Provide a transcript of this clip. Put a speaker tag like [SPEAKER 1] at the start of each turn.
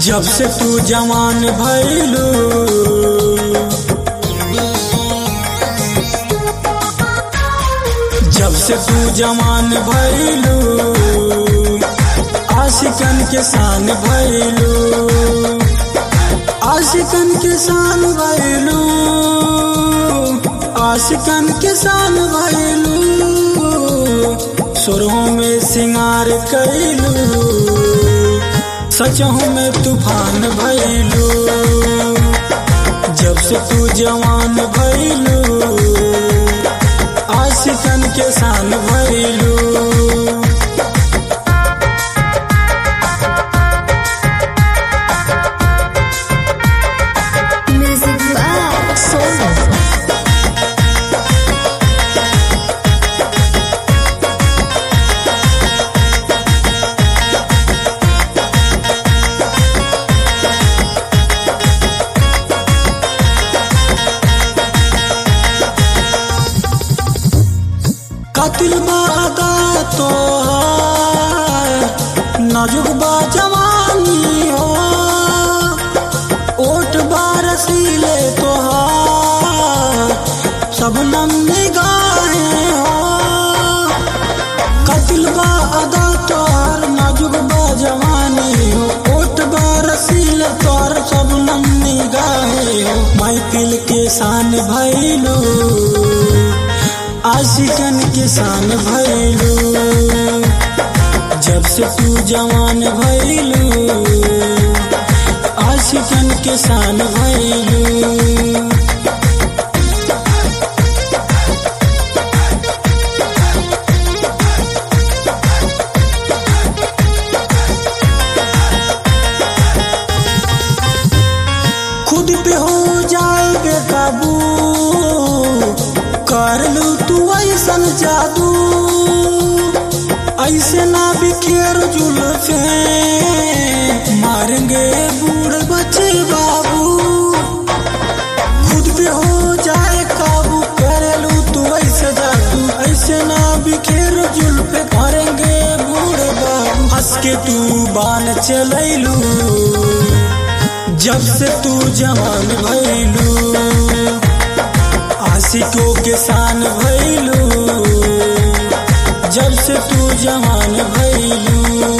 [SPEAKER 1] जब से तू जवान भैलू जब से तू जवान भैलू आशिकन के शान भैलू आशिकन के शान भैलू आशिकन के शान भैलू सुरों में सिंगार कैलू सचहू में तूफान भैलू जब से तू जवान भैलू आशिकन के शान भैलू
[SPEAKER 2] Music by Soul.
[SPEAKER 1] कातिल बादा तो नाजुक बा जवानी हो ओट बारसीले तो सब नम निगाहें हो कातिल बादा तोर नाजुक बा जवानी हो ओट बारसीले तोर सब नम निगाहें हो महफिल के शान भैलू आशिकन किसान भैलू जब से तू जवान भैलू आशिकन किसान भैलू खुद पे हो जाए बेकाबू कर लू तू ऐसन जादू ऐसे ना बिखेर जुल्फे मारेंगे बूढ़ बच्चे बाबू खुद पे हो जाए काबू कर लू तू ऐसे जादू ऐसे ना बिखेर जुल्फे मारेंगे बूढ़ बाबू हंस के तू बान चलैलू जब से तू जवान भैलू आशिकों के शान भैलू जब से तू जवान भैलू